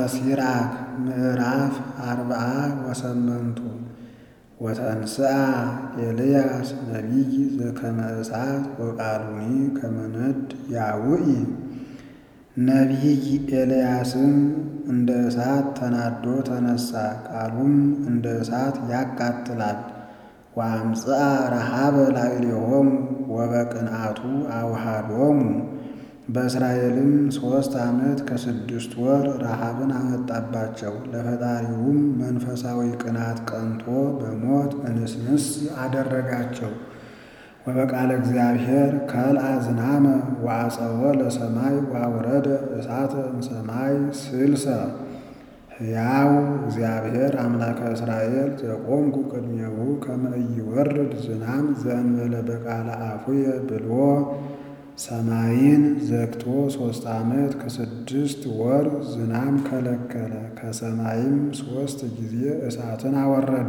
ሲራክ ምዕራፍ አርብዓ ወሰመንቱ ወተንሥአ ኤልያስ ነቢይ ዘከመ እሳት ወቃሉኒ ከመ ነድ ያውኢ ነቢይ ኤልያስም እንደ እሳት ተናዶ ተነሣ፣ ቃሉም እንደ እሳት ያቃጥላል። ወአምጽአ ረሃበ ላዕሌሆሙ ወበቅንዓቱ አውሃዶሙ በእስራኤልም ሦስት ዓመት ከስድስት ወር ረሃብን አመጣባቸው። ለፈጣሪውም መንፈሳዊ ቅናት ቀንቶ በሞት እንስንስ አደረጋቸው። ወበቃለ እግዚአብሔር ከልአ ዝናመ ወአጸወ ለሰማይ ወአውረደ እሳተ እምሰማይ ስልሰ ሕያው እግዚአብሔር አምላከ እስራኤል ዘቆምኩ ቅድሜሁ ከመ ኢይወርድ ዝናም ዘእንበለ በቃለ አፉየ ብልዎ ሰማይን ዘግቶ ሦስት ዓመት ከስድስት ወር ዝናም ከለከለ። ከሰማይም ሦስት ጊዜ እሳትን አወረደ።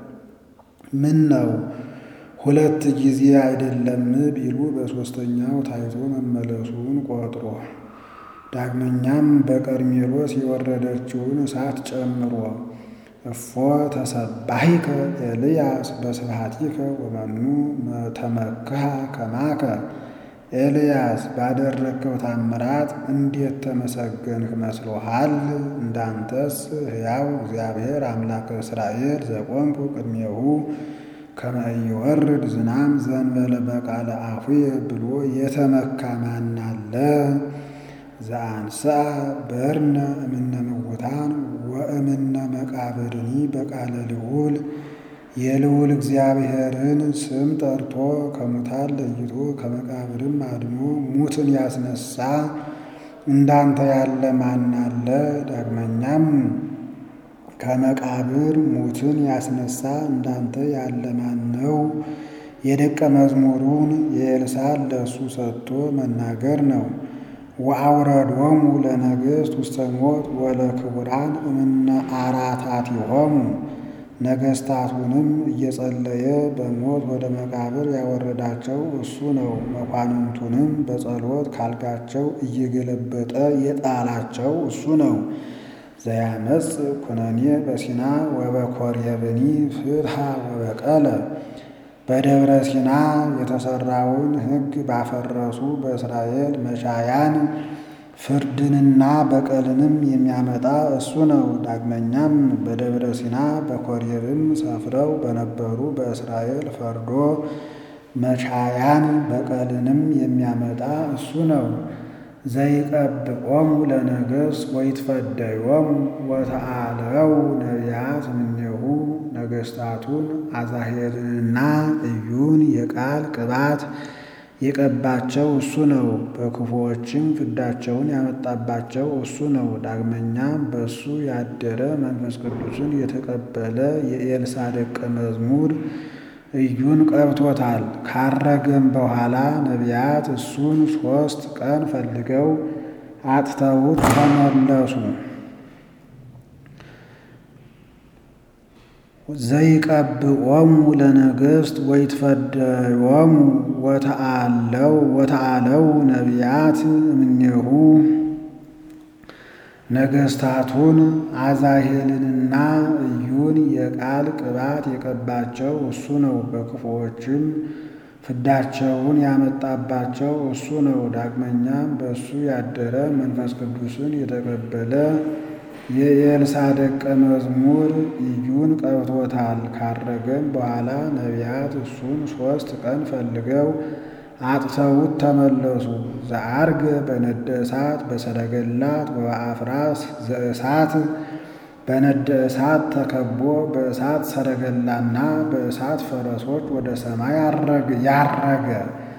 ምን ነው ሁለት ጊዜ አይደለም ቢሉ በሦስተኛው ታይቶ መመለሱን ቆጥሮ ዳግመኛም በቀርሜሎስ የወረደችውን እሳት ጨምሮ እፎ ተሰባሂከ ኤልያስ በስብሐቲከ ወመኑ ተመክሃ ከማከ ኤልያስ ባደረግከው ታምራት እንዴት ተመሰገንህ መስሎሃል? እንዳንተስ ሕያው እግዚአብሔር አምላከ እስራኤል ዘቆምኩ ቅድሜሁ ከመ ኢይወርድ ዝናም ዘእንበለ በቃለ አፉየ ብሎ የተመካ ማን አለ? ዘአንሥአ በርነ እምነ ምውታን ወእምነ መቃብርኒ በቃለ ልዑል የልዑል እግዚአብሔርን ስም ጠርቶ ከሙታን ለይቶ ከመቃብርም አድኖ ሙትን ያስነሳ እንዳንተ ያለ ማን አለ? ዳግመኛም ከመቃብር ሙትን ያስነሳ እንዳንተ ያለ ማን ነው? የደቀ መዝሙሩን የኤልሳዕ ለእሱ ሰጥቶ መናገር ነው። ወአውረዶሙ ለነገሥት ውስተ ሞት ወለክቡራን እምነ አራታቲሆሙ ነገሥታቱንም እየጸለየ በሞት ወደ መቃብር ያወረዳቸው እሱ ነው። መኳንንቱንም በጸሎት ካልጋቸው እየገለበጠ የጣላቸው እሱ ነው። ዘያመጽ ኩነኔ በሲና ወበኮሬብኒ ፍትሐ ወበቀለ በደብረ ሲና የተሠራውን ሕግ ባፈረሱ በእስራኤል መሻያን ፍርድንና በቀልንም የሚያመጣ እሱ ነው። ዳግመኛም በደብረ ሲና በኮሬብም ሰፍረው በነበሩ በእስራኤል ፈርዶ መቻያን በቀልንም የሚያመጣ እሱ ነው። ዘይቀብቆሙ ለነገሥት ወይትፈደዮሙ ወተአለው ነቢያት እምኔሁ ነገሥታቱን አዛሄልንና ኢዩን የቃል ቅባት የቀባቸው እሱ ነው። በክፉዎችም ፍዳቸውን ያመጣባቸው እሱ ነው። ዳግመኛም በእሱ ያደረ መንፈስ ቅዱስን የተቀበለ የኤልሳዕ ደቀ መዝሙር ኢዩን ቀብቶታል። ካረገም በኋላ ነቢያት እሱን ሦስት ቀን ፈልገው አጥተውት ተመለሱ። ዘይቀብኦሙ ለነገሥት ወይትፈደዮሙ ወተአለው ወተአለው ነቢያት እምኔሁ ነገሥታቱን አዛሄልንና ኢዩን የቃል ቅባት የቀባቸው እሱ ነው። በክፉዎችም ፍዳቸውን ያመጣባቸው እሱ ነው። ዳግመኛም በእሱ ያደረ መንፈስ ቅዱስን የተቀበለ የኤልሳዕ ደቀ መዝሙር ኢዩን ቀብቶታል። ካረገም በኋላ ነቢያት እሱን ሦስት ቀን ፈልገው አጥተውት ተመለሱ። ዘአርገ በነደ እሳት በሰረገላት ወበአፍራስ ዘእሳት በነደ እሳት ተከቦ በእሳት ሰረገላና በእሳት ፈረሶች ወደ ሰማይ ያረገ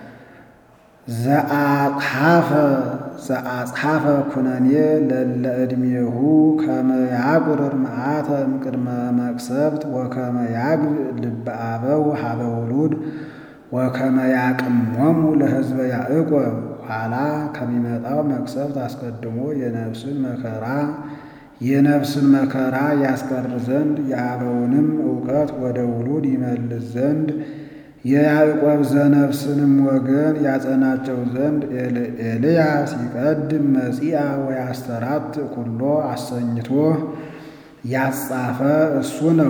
ዘአጽሐፈ ዘአጽሐፈ ኩነኔ ለለ ዕድሜሁ ከመ ያቁርር መዓተ እምቅድመ መቅሰፍት ወከመ ያግብ ልበ አበው ሀበ ውሉድ ወከመ ያቅሞሙ ለሕዝበ ያዕቆብ ኋላ ከሚመጣው መቅሰፍት አስቀድሞ የነፍስን መከራ የነፍስን መከራ ያስቀር ዘንድ የአበውንም እውቀት ወደ ውሉድ ይመልስ ዘንድ የያዕቆብ ዘነፍስንም ወገን ያጸናቸው ዘንድ ኤልያስ ይቀድም መጺአ ወያስተራት ኩሎ አሰኝቶ ያጻፈ እሱ ነው።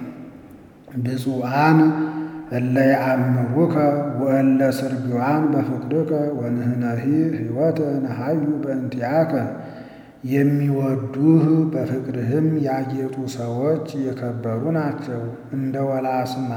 ብፁዓን እለ ያአምሩከ ወእለ ስርግዋን በፍቅርከ ወንህነሂ ሕይወተ ነሃዩ በእንቲአከ የሚወዱህ በፍቅርህም ያጌጡ ሰዎች የከበሩ ናቸው። እንደ ወላስማ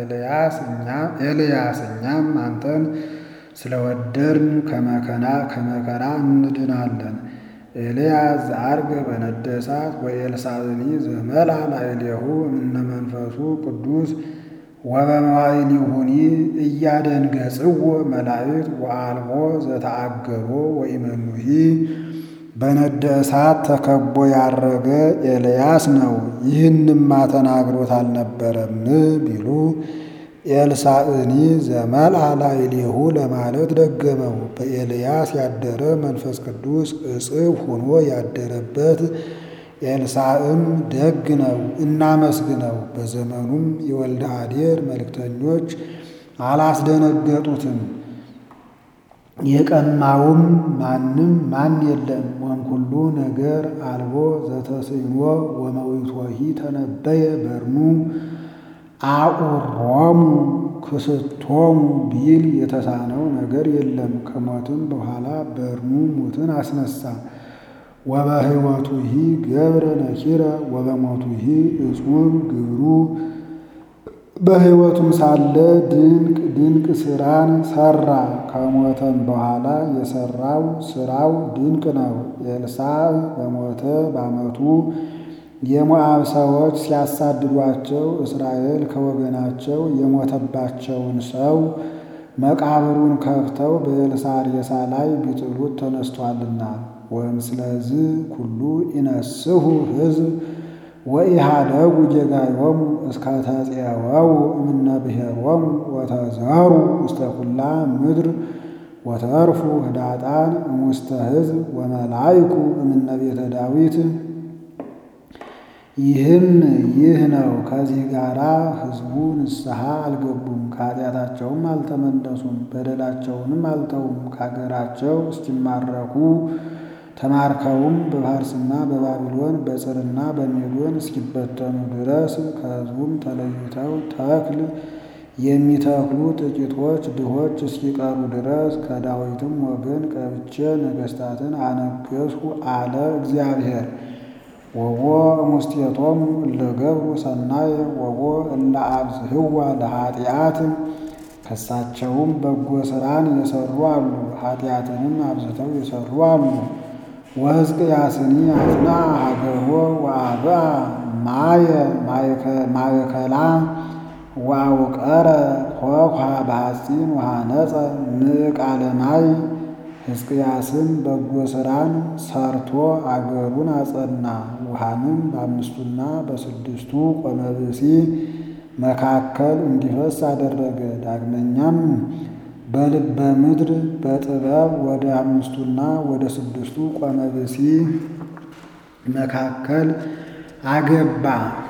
ኤልያስ እኛም አንተን ስለወደድን ከመከራ ከመከራ እንድናለን። ኤልያስ ዘዐርገ በነደ እሳት ወኤልሳዕኒ ዘመልአ ላዕሌሁ እምነ መንፈሱ ቅዱስ ወበመዋዕሊሁኒ እያደንገጽዎ መላእክት ወአልቦ ዘተአገሮ ወኢመኑሂ በነደ እሳት ተከቦ ያረገ ኤልያስ ነው። ይህንማ ተናግሮት አልነበረም ቢሉ ኤልሳዕኒ ዘመልአ ላዕሌሁ ለማለት ደገመው። በኤልያስ ያደረ መንፈስ ቅዱስ እጽፍ ሆኖ ያደረበት ኤልሳዕም ደግ ነው፣ እናመስግነው። በዘመኑም የወልደ አዴር መልእክተኞች አላስደነገጡትም። የቀማውም ማንም ማን የለም። ወንኩሉ ነገር አልቦ ዘተስዕኖ ወመዊቶሂ ተነበየ በርኑ አቁሮሙ ክስቶሙ ቢል የተሳነው ነገር የለም። ከሞትም በኋላ በርኑ ሙትን አስነሳ። ወበሕይወቱሂ ገብረ ነኪረ ወበሞቱሂ እጹብ ግብሩ በሕይወቱም ሳለ ድንቅ ድንቅ ሥራን ሠራ። ከሞተም በኋላ የሠራው ሥራው ድንቅ ነው። ኤልሳዕ በሞተ በዓመቱ የሞዓብ ሰዎች ሲያሳድዷቸው እስራኤል ከወገናቸው የሞተባቸውን ሰው መቃብሩን ከፍተው በኤልሳዕ ሬሳ ላይ ቢጥሉት ተነስቷልና። ወእምስለዝ ኩሉ ኢነስሑ ሕዝብ ወኢሃደጉ ጌጋዮሙ እስከ ተፄወው እምነ ብሔሮሙ ወተዘሩ ውስተ ኩላ ምድር ወተርፉ ህዳጣን እሙስተ ሕዝብ ወመላይኩ እምነ ቤተ ዳዊት። ይህም ይህ ነው። ከዚህ ጋራ ሕዝቡ ንስሐ አልገቡም፣ ከኃጢአታቸውም አልተመለሱም፣ በደላቸውንም አልተውም። ከአገራቸው እስኪማረኩ ተማርከውም በፋርስና በባቢሎን በጽርና በሜዶን እስኪበተኑ ድረስ ከሕዝቡም ተለይተው ተክል የሚተክሉ ጥቂቶች ድሆች እስኪቀሩ ድረስ ከዳዊትም ወገን ቀብቼ ነገሥታትን አነገሥሁ አለ እግዚአብሔር። ወቦ እሙስቴቶሙ እለ ገብሩ ሰናየ ወቦ እለ አብዝህዋ ለኃጢአት ከሳቸውም በጎ ሥራን የሠሩ አሉ፣ ኃጢአትንም አብዝተው የሠሩ አሉ። ወሕዝቅያስኒ አጽና ሀገሮ ወአብአ ማየ ማእከላ ወአውቀረ ኆኅ በሐፂን ወሐነጸ ምዕቃለ ማይ። ሕዝቅያስም በጎ ሥራን ሰርቶ አገሩን አጸና፣ ውሃንም በአምስቱና በስድስቱ ቆመብሲ መካከል እንዲፈስ አደረገ። ዳግመኛም በልበ ምድር በጥበብ ወደ አምስቱና ወደ ስድስቱ ቆመብሲ መካከል አገባ።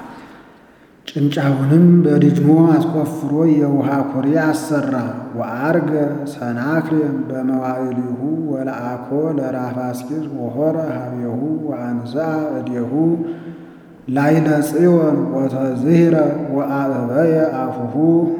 ጭንጫውንም በድጅሞ አስቆፍሮ የውሃ ኩሬ አሰራ። ወአርገ ሰናክሬም በመዋዕሊሁ ወለአኮ ለራፋስቂስ ወሖረ ሀቤሁ ወአንሥአ እዴሁ ላዕለ ጽዮን ወተዝሂረ ወአዕበየ አፉሁ።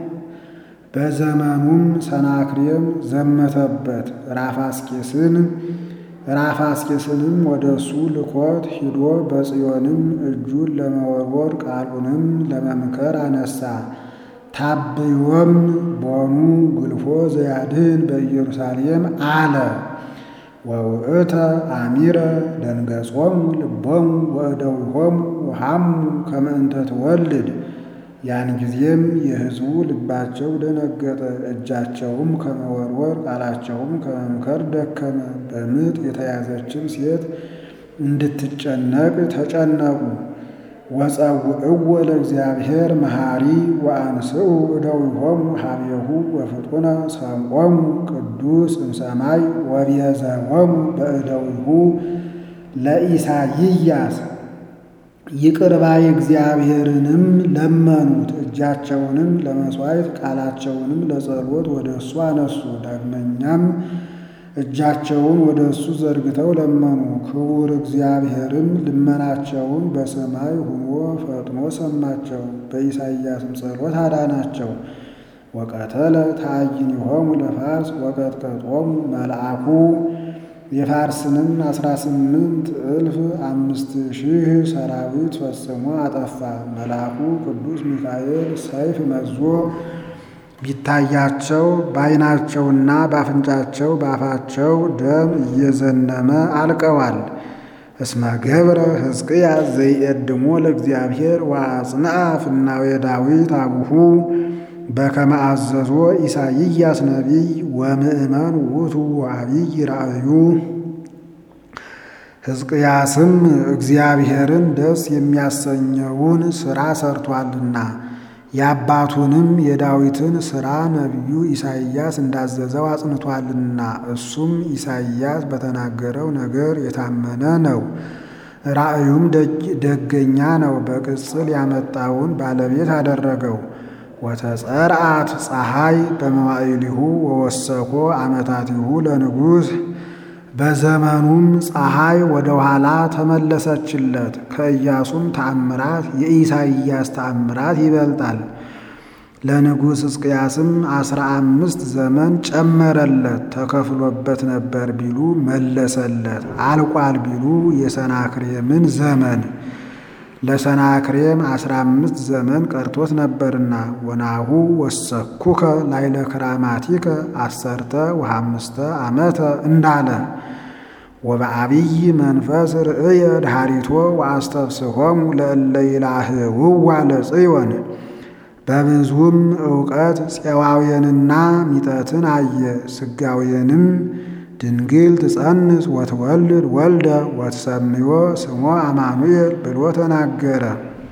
በዘመኑም ሰናክሬም ዘመተበት። ራፋስቂስን ራፋስቂስንም ወደ እሱ ልኮት ሂዶ በጽዮንም እጁን ለመወርወር ቃሉንም ለመምከር አነሳ። ታብዮም ቦኑ ግልፎ ዘያድህን በኢየሩሳሌም አለ። ወውእተ አሚረ ደንገጾሙ ልቦሙ ወእደዊሆሙ ወሐሙ ከመ እንተ ትወልድ። ያን ጊዜም የሕዝቡ ልባቸው ደነገጠ፣ እጃቸውም ከመወርወር ቃላቸውም ከመምከር ደከመ። በምጥ የተያዘችም ሴት እንድትጨነቅ ተጨነቁ። ወጸውዕዎ ለእግዚአብሔር መሐሪ ወአንስኡ እደዊሆሙ ሀቤሁ ወፍጡነ ሰምዖሙ ቅዱስ እምሰማይ ወቤዘዎሙ በእደዊሁ ለኢሳይያስ ይቅር ባይ እግዚአብሔርንም ለመኑት። እጃቸውንም ለመሥዋዕት ቃላቸውንም ለጸሎት ወደ እሱ አነሱ። ዳግመኛም እጃቸውን ወደ እሱ ዘርግተው ለመኑ። ክቡር እግዚአብሔርም ልመናቸውን በሰማይ ሆኖ ፈጥኖ ሰማቸው፣ በኢሳይያስም ጸሎት አዳናቸው። ወቀተለ ተአይኒሆሙ ለፋርስ ወቀጥቀጦሙ መልአኩ የፋርስንም አስራ ስምንት እልፍ አምስት ሺህ ሰራዊት ፈጽሞ አጠፋ። መልአኩ ቅዱስ ሚካኤል ሰይፍ መዞ ቢታያቸው በዓይናቸውና በአፍንጫቸው በአፋቸው ደም እየዘነመ አልቀዋል። እስመ ገብረ ሕዝቅያስ ዘይቀድሞ ለእግዚአብሔር ወአጽንዐ ፍናዌ ዳዊት አቡሁ በከመ አዘዞ ኢሳይያስ ነቢይ ወምእመን ውእቱ ወዐቢይ ራእዩ። ሕዝቅያስም እግዚአብሔርን ደስ የሚያሰኘውን ሥራ ሰርቷልና የአባቱንም የዳዊትን ሥራ ነቢዩ ኢሳይያስ እንዳዘዘው አጽንቷልና እሱም ኢሳይያስ በተናገረው ነገር የታመነ ነው። ራእዩም ደገኛ ነው። በቅጽል ያመጣውን ባለቤት አደረገው። ወተጸርአት ፀሐይ በመዋዕሊሁ ወወሰኮ ዓመታቲሁ ለንጉሥ በዘመኑም ፀሐይ ወደ ኋላ ተመለሰችለት። ከኢያሱም ተአምራት የኢሳይያስ ተአምራት ይበልጣል። ለንጉሥ ሕዝቅያስም አስራ አምስት ዘመን ጨመረለት። ተከፍሎበት ነበር ቢሉ መለሰለት። አልቋል ቢሉ የሰናክሬምን ዘመን ለሰናክሬም አስራ አምስት ዘመን ቀርቶት ነበርና ወናሁ ወሰኩከ ላይለ ክራማቲከ አሰርተ ወሐምስተ ዓመተ እንዳለ ወበዐቢይ መንፈስ ርእየ ድኃሪቶ ወአስተፍስሖሙ ለእለ ይላህውዋ ለጽዮን በብዙም ዕውቀት ፄዋውያንና ሚጠትን አየ። ስጋውያንም ድንግል ትጸንስ ወትወልድ ወልደ ወትሰምዮ ስሞ አማኑኤል ብሎ ተናገረ።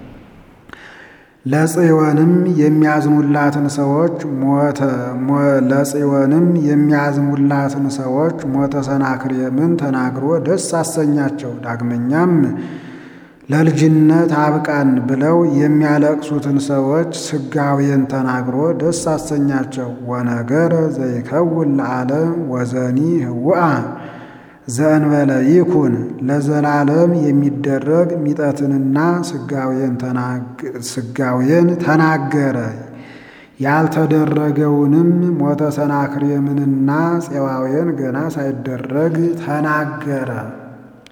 ለጽዮንም የሚያዝኑላትን ሰዎች ሞተ ለጽዮንም የሚያዝኑላትን ሰዎች ሞተ ሰናክሬምን ተናግሮ ደስ አሰኛቸው። ዳግመኛም ለልጅነት አብቃን ብለው የሚያለቅሱትን ሰዎች ስጋዌን ተናግሮ ደስ አሰኛቸው። ወነገረ ዘይከውን ለዓለም ወዘኒ ህውአ ዘእንበለ ይኩን ለዘላለም የሚደረግ ሚጠትንና ስጋዌን ተናገረ። ያልተደረገውንም ሞተ ሰናክሬምንና ፄዋዌን ገና ሳይደረግ ተናገረ።